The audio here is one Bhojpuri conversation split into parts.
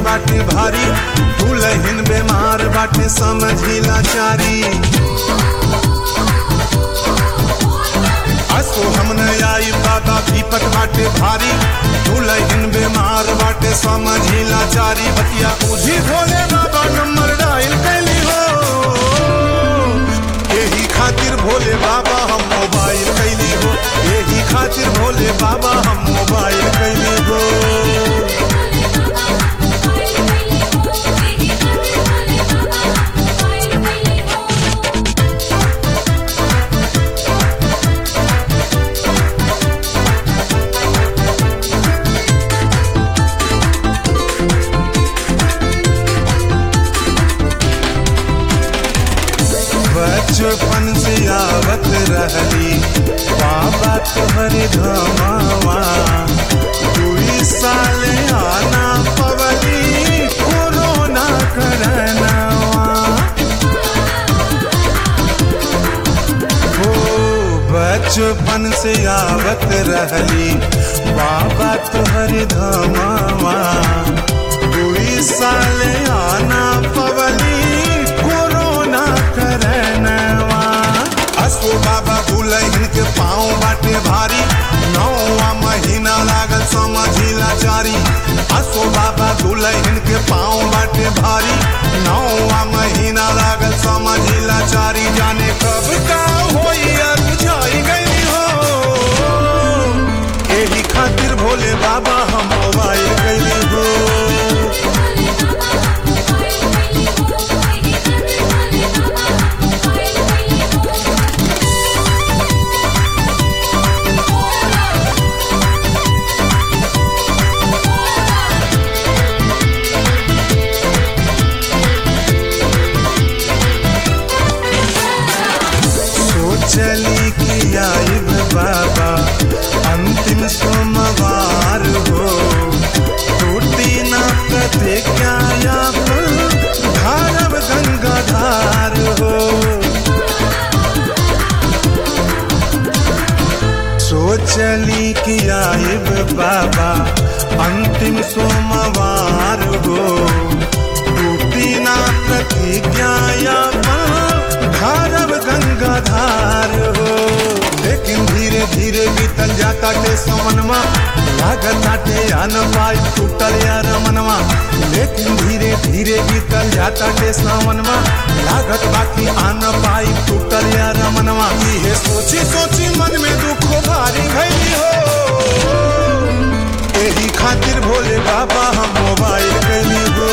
बाटे भारी दुलहिन बेमार बाटे समझी लाचारी असो हम न आई बाबा विपत बाटे भारी दुलहिन बेमार बाटे समझी लाचारी बतिया बुझी भोले बाबा नंबर डायल कैली हो यही खातिर भोले बाबा हम मोबाइल कैली हो यही खातिर भोले बाबा हम मोबाइल कैली हो बचपन से आवत रहली बाबा तोहरे धमावा दुई साल आना पवली कोरोना करनावा हो बचपन से आवत रहली बाबा तोहरे धमावा दुई साल आना पवली कोरोना करनवा असो बाबा दुलहिन के पाँव बाटे भारी नौवा महीना लागल समझी लाचारी असो बाबा दुलहिन के पाँव बाटे भारी नौवा महीना लागल समझी लाचारी जाने कब का होई और बुझाई गई हो एही खातिर भोले बाबा हम मोबाइल गई हो सोचली कि आइब बाबा अंतिम सोमवार हो टूटी ना कते क्या धारब गंगाधार हो सोचली कि आइब बाबा अंतिम सोमवार हो टूटी ना प्रतिज्ञा धारब गंगाधार हो लेकिन धीरे धीरे बीतल जाता के समनमा लागत आटे अन पाई टूटल यार मनवा लेकिन धीरे धीरे बीतल जाता के समनमा लागत बाकी आन पाई टूटल यार मनवा ये सोची सोची मन में दुख भारी भई हो यही खातिर भोले बाबा हम मोबाइल कैली हो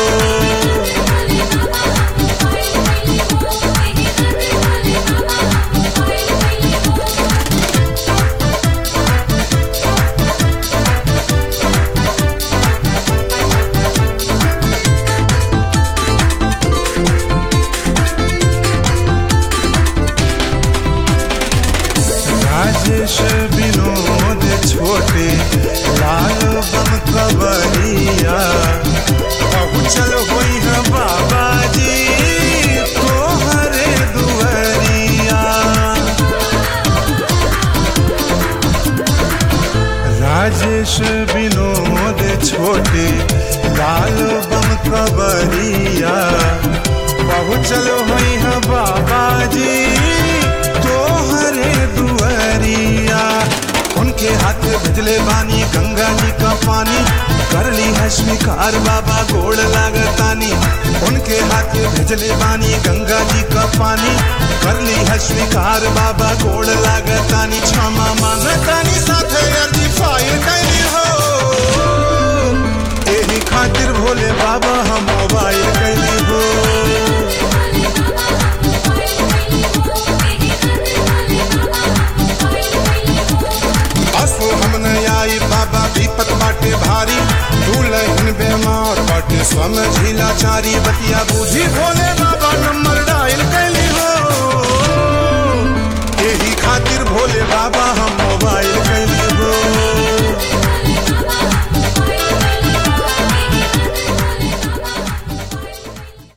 राजेश विनोद छोटे लाल बम कबरिया पहुँचल होई है बाबा जी तोहरे दुआरिया राजेश विनोद छोटे लाल बम कबरिया पहुँचल होई है बाबा जी तोहरे दुआरिया उनके हाथ भिजले बानी गंगा जी का पानी कर ली है स्वीकार बाबा गोड़ लागतानी उनके हाथ भिजले बानी गंगा जी का पानी कर ली है स्वीकार बाबा गोड़ लागतानी क्षमा मांगतानी साथे अर्जी फाइल कैली हो यही खातिर भोले बाबा हम मोबाइल कैली हो असो हम न आई बाबा विपत बाटे भारी दुलहिन बेमार बाटे समझी लाचारी बतिया बूझी भोले बाबा नंबर डायल कैली हो यही खातिर भोले बाबा हम मोबाइल कैली